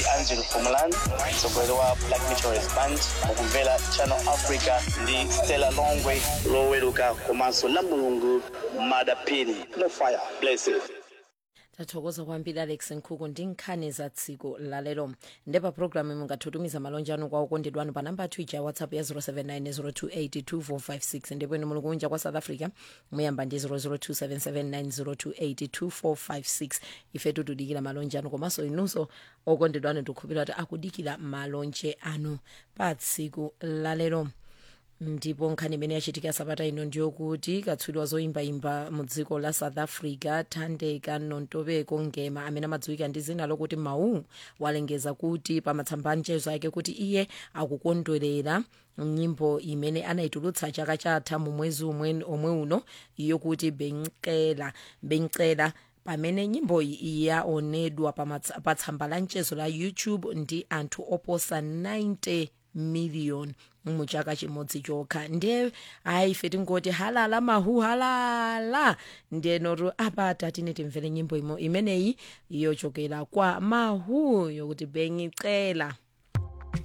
angelo fumalan mtsogoleri wa black missionaries band mukumvera channel africa ndi stella longwe loweruka komanso la mulungu madapini no fire blessed tathokoza kwambiri alex nkhuku ndi nkhani za tsiku lalero ndepa programu mungathutumiza malonje anu kwa okondedwa anu pa namba yathu ija ya whatsapp ya 07902825456 ndipo inu muli kunja kwa south africa muyamba ndi 0027790282456 ife tikudikira malonje anu komanso inunso okondedwa anu tikukhulupirira kuti akudikira malonje anu pa tsiku lalero ndipo nkhani imene yachitika sabata ino ndiyokuti katswiri wazoyimbayimba mu dziko la south africa thandeka nontobeko ngema amene amadziwika ndi zina lokuti mau walengeza kuti pa matsamba anchezo ake kuti iye akukondwerera nyimbo imene anayitulutsa chaka chatha mu mwezi omwe omwe uno yokuti benkela benkela pamene nyimbo iyi yaonedwa pa tsamba la mchezo la youtube ndi anthu oposa 90 million muchaka chimodzi chokha ndiye ayi ife tingoti halala mahu halala ndiye noto apa tatine timvere nyimbo imo imeneyi yochokera kwa mahu yokuti bengicela